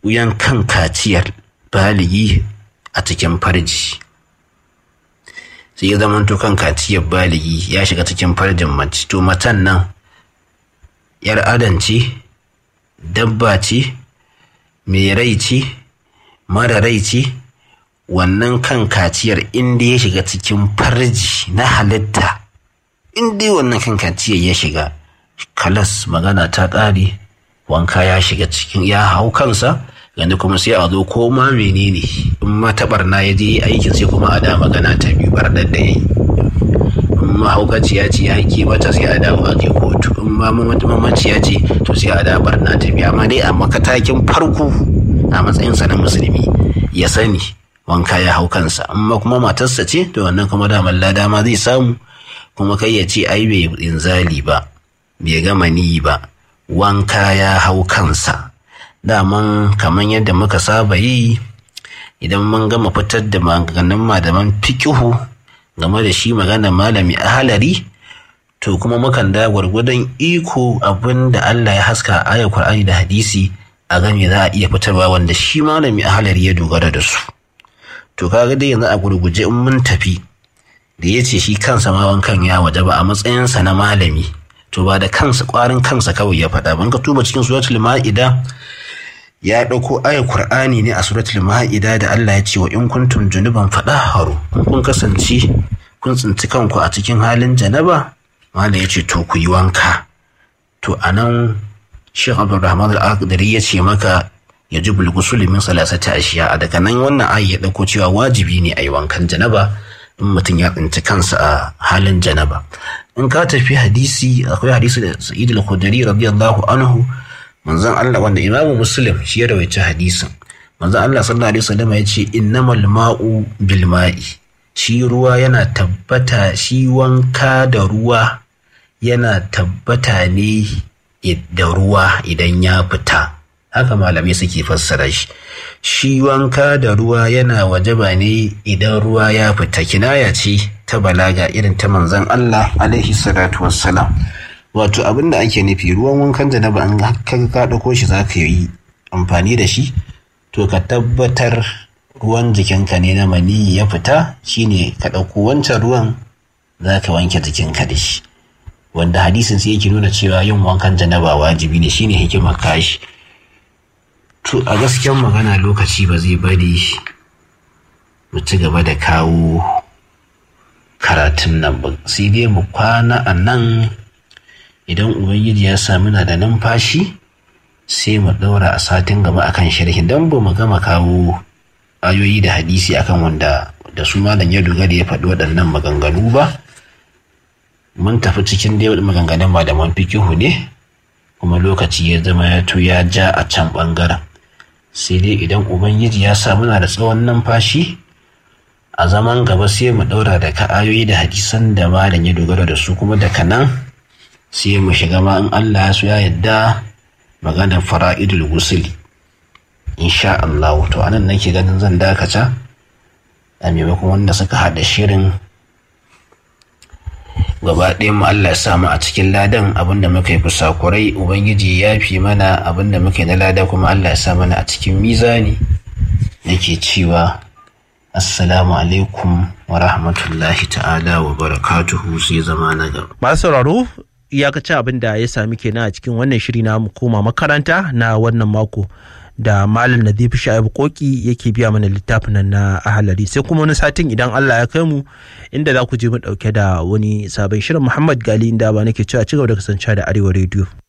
wuyan kan kaciyar baligi a cikin farji sai ya zama kan kaciyar baligi ya shiga cikin farjin mace to matan nan yar adam ce dabba ce mai rai ce mara rai ce wannan kan kaciyar inda ya shiga cikin farji na halitta inda wannan kan kaciyar ya shiga kalas magana ta ƙare wanka ya shiga cikin ya hau kansa yanzu kuma sai a zo ko ma menene in ma ta barna ya je aikin sai kuma a da magana ta biyu barnar da ya yi in ma haukaciya ce ya ke mata sai a dawo a je kotu in ma mamaciya ce to sai a da barna ta biyu amma dai a makatakin farko a matsayinsa na musulmi ya sani wanka ya hau kansa amma kuma matarsa ce to wannan kuma daman lada ma zai samu kuma kai ya ce ai bai inzali ba bai gama ni ba wanka ya hau kansa daman kamar yadda muka saba yi idan mun gama fitar da maganin malaman fikihu game da shi magana malami a halari to kuma mukan da gwargwadon iko abin da Allah ya haska a ayar Qur'ani da hadisi a game za a iya fitarwa wanda shi malami a halari ya dogara da su to kaga dai yanzu a gurguje in mun tafi da ya ce shi kansa ma wankan ya waje ba a matsayinsa na malami to ba da kansa kwarin kansa kawai ya faɗa ban ka tuba cikin suratul ma'ida ya ɗauko ayar Kur'ani ne a suratul ma'ida da Allah ya ce wa in kuntum junuban faɗaharu in kun kasance kun tsinci kanku a cikin halin janaba malam ya ce to ku yi wanka to anan Sheikh Abdulrahman Al-Aqdari ya ce maka ya ji bulgusul min salasati ashiya a daga nan wannan ayi ya ɗauko cewa wajibi ne a yi wankan janaba in mutum ya tsinci kansa a halin janaba in ka tafi hadisi akwai hadisi da Sa'id al-Khudri radiyallahu anhu manzon Allah wanda Imamu Muslim shi ya rawaice hadisin manzon Allah sallallahu alaihi wasallam ya ce innamal ma'u bil ma'i shi ruwa yana tabbata shi wanka da ruwa yana tabbata ne da ruwa idan ya fita haka malamai suke fassara shi shi wanka da ruwa yana wajaba ne idan ruwa ya fita kinaya ce ta balaga irin ta manzon Allah alaihi salatu wassalam wato abin da ake nufi ruwan wankan janaba an ka ka dauko shi za ka yi amfani da shi to ka tabbatar ruwan jikinka ne na maniyi ya fita shine ka ɗauko wancan ruwan za ka wanke jikinka da shi wanda hadisin sai yake nuna cewa yin wankan janaba wajibi ne shine hikimar kashi to a gaskiyar magana lokaci ba zai bari mu ci gaba da kawo karatun nan ba sai dai mu kwana a nan idan ubangiji ya sami na da numfashi sai mu ɗaura a satin gaba akan sharhin don ba mu gama kawo ayoyi da hadisi akan wanda da su malam ya dogara ya faɗi waɗannan maganganu ba mun tafi cikin dai maganganun malaman fikihu ne kuma lokaci ya zama ya to ya ja a can ɓangaren sai dai idan ubangiji ya sa muna da tsawon numfashi a zaman gaba sai mu ɗaura da ka ayoyi da hadisan da malam ya dogara da su kuma daga nan sai mu shiga ma in Allah ya so ya yadda maganar fara'idul gusuli insha Allah to anan nake ganin zan dakata a maimakon wanda suka haɗa shirin gaba ɗaya mu Allah ya samu a cikin ladan abinda muka yi kusakurai ubangiji ya fi mana abinda muka yi na lada kuma Allah ya sa mana a cikin mizani nake cewa assalamu alaikum wa rahmatullahi ta'ala wa barakatuhu sai zama na gaba masu sauraro iyakacin abin da ya sami kenan a cikin wannan shiri na mu koma makaranta na wannan mako da malam nazifi sha'ibu koki yake biya mana littafin nan na ahalari sai kuma wani satin idan allah ya kai mu inda za ku je mu dauke da wani sabon shirin muhammad gali inda ba nake cewa cigaba da kasancewa da arewa rediyo